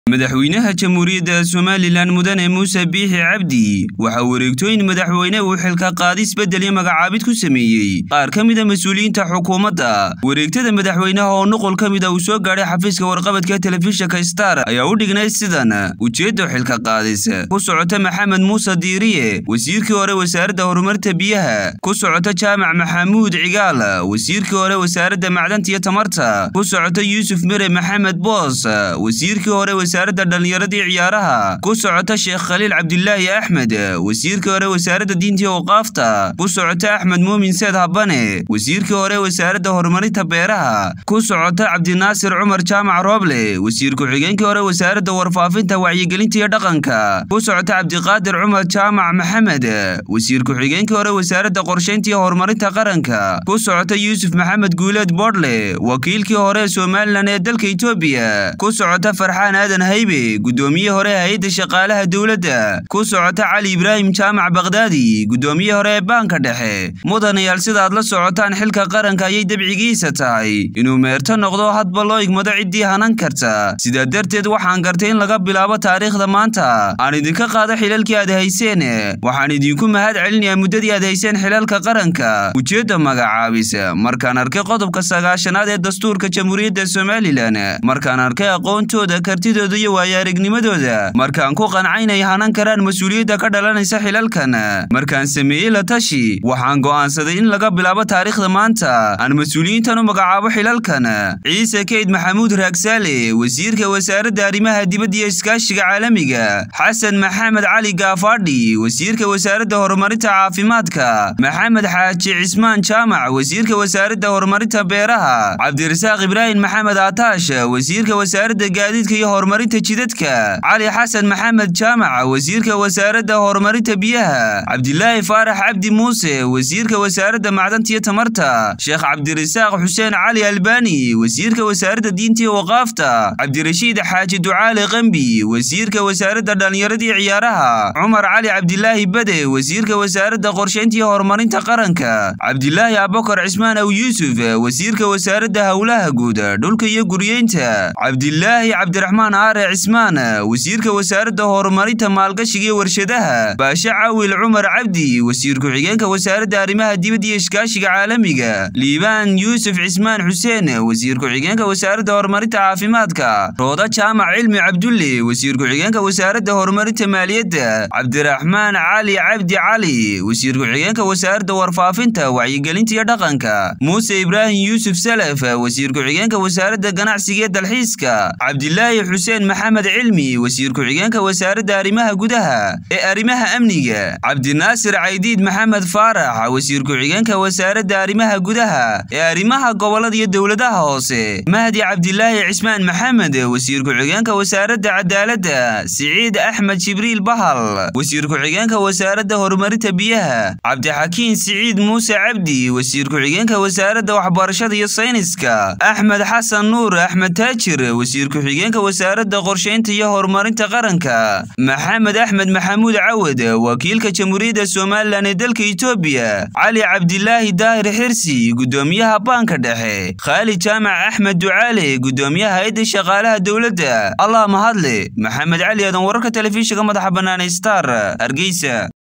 madaxweynaha jamhuuriyadda somalilan mudane muuse biixi cabdi waxaa wareegtooyin madaxweyne uu xilka qaadis beddel iyo magacaabid ku sameeyey qaar ka mida mas-uuliyiinta xukuumadda wareegtada madaxweynaha oo nuqul ka mida uu soo gaadhay xafiiska warqabadka telefishinka star ayaa u dhignay sidan ujeedda xilka qaadis ku socota maxamed muuse diiriye wasiirkii hore wasaaradda horumarta biyaha ku socota jaamac maxamuud cigaal wasiirkii hore wasaaradda macdanta iyo tamarta ku socota yuusuf mere maxamed boos wasiirkii hore wasaaradda dhallinyaradii ciyaaraha ku socota sheekh khaliil cabdilaahi axmed wasiirkii hore wasaaradda diinta iyo waqaafta ku socota axmed muumin seed habane wasiirkii hore wasaaradda horumarinta beeraha ku socota cabdinaasir cumar jaamac rooble wasiir ku-xigeenkii hore wasaaradda warfaafinta wacyigelinta iyo dhaqanka ku socota cabdiqaadir cumar jaamac maxamed wasiir ku-xigeenkii hore wasaaradda qorshaynta iyo horumarinta qaranka ku socota yuusuf maxamed guuleed boodle wakiilkii hore somalilan ee dalka etoobiya ku socota farxaan aadan haybe guddoomiye hore hay-adda shaqaalaha dowladda ku socota cali ibraahim jaamac bakdaadi guddoomiye hore ee baanka dhexe mudanayaal sidaad la socotaan xilka qaranka ayay dabcigiisa tahay inuu meerto noqdo hadba loo igmado ciddii hanan karta sidaa darteed waxaan gartay in laga bilaabo taariikhda maanta aan idinka qaado xilalkii aad hayseen waxaan idinku mahad celinayaa muddadii aad hayseen xilalka qaranka ujeedda magacaabis markaan arkay qodobka sagaashanaad ee dastuurka jamhuuriyadda somalilan markaan arkay aqoontooda kartidooda iyo waayo-aragnimadooda markaan ku qancay inay hanan karaan mas-uuliyadda ka dhalanaysa xilalkan markaan sameeyey la tashi waxaan go'aansaday in laga bilaabo taariikhda maanta aan mas-uuliyiintan u magacaabo xilalkan ciise keyd maxamuud raagsaale wasiirka wasaaradda arrimaha dibadda iyo iskaashiga caalamiga xasan maxamed cali gaafaadhi wasiirka wasaaradda horumarinta caafimaadka maxamed xaaji cismaan jaamac wasiirka wasaaradda horumarinta beeraha cabdirasaaq ibraahim maxamed aataash wasiirka wasaaradda gaadiidka iyo horumarinta jidadka cali xasan maxamed jaamac wasiirka wasaaradda horumarinta biyaha cabdilaahi faarax cabdi muuse wasiirka wasaaradda macdanta iyo tamarta sheekh cabdirasaaq xuseen cali albani wasiirka wasaaradda diinta iyo waqaafta cabdirashiid xaaji ducaale qambi wasiirka wasaaradda dhallinyaradii ciyaaraha cumar cali cabdilaahi bade wasiirka wasaaradda qorshaynta iyo horumarinta qaranka cabdilaahi abakar cismaan aw yuusuf wasiirka wasaaradda howlaha guud dhulka iyo guryeynta cabdilaahi cabdiraxmaan aare cismaan wasiirka wasaaradda horumarinta maalgashiga iyo warshadaha baashe cawil cumar cabdi wasiir ku-xigeenka wasaaradda arrimaha dibadda iyo iskaashiga caalamiga liibaan yuusuf cismaan xuseen wasiir ku-xigeenka wasaaradda horumarinta caafimaadka rooda jaamac cilmi cabdulle wasiir ku-xigeenka wasaaradda horumarinta maaliyadda cabdiraxmaan cali cabdi cali wasiir ku-xigeenka wasaaradda warfaafinta wacyigelinta iyo dhaqanka muuse ibraahim yuusuf salaf wasiir ku-xigeenka wasaaradda ganacsiga iyo dalxiiska cabdilaahi xuseen maxamed cilmi wasiir ku-xigeenka wasaaradda arrimaha gudaha ee arrimaha amniga cabdinaasir caydiid maxamed faarax wasiir ku-xigeenka wasaaradda arrimaha gudaha ee arrimaha gobolada iyo dowladaha hoose mahdi cabdilaahi cismaan maxamed wasiir ku-xigeenka wasaaradda cadaaladda siciid axmed jibriil bahal wasiir ku-xigeenka wasaaradda horumarinta biyaha cabdixakiin siciid muuse cabdi wasiir ku-xigeenka wasaaradda waxbarashada iyo sayniska axmed xasan nuur axmed taajir wasiir ku-xigeenka wasaaradda qorshaynta iyo horumarinta qaranka maxamed axmed maxamuud cawad wakiilka jamhuuriyadda somalilan ee dalka etoobiya cali cabdilaahi daahir xirsi guddoomiyaha baanka dhexe khaali jaamac axmed ducaale guddoomiyaha hay-adda shaqaalaha dowladda allah mahadle maxamed cali aadan wararka telefishinka madaxa bannaan ee star hargeysa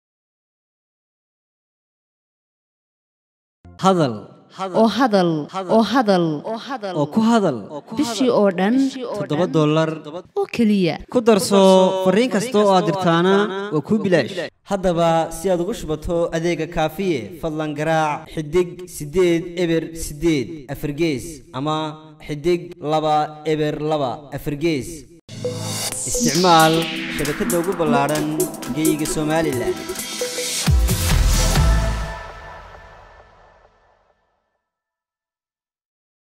hadal oo hadal oo hadal oo ku hadal bishii oo dhan toddoba dollar oo keliya ku darso fariin kasta oo aad dirtaana waa kuu bilaash haddaba si aad ugu shubato adeega kaafiye fadlan garaac xidig siddeed eber siddeed afargees ama xidig laba eber laba afargees isticmaal shabakadda ugu ballaadhan geeyiga somalilan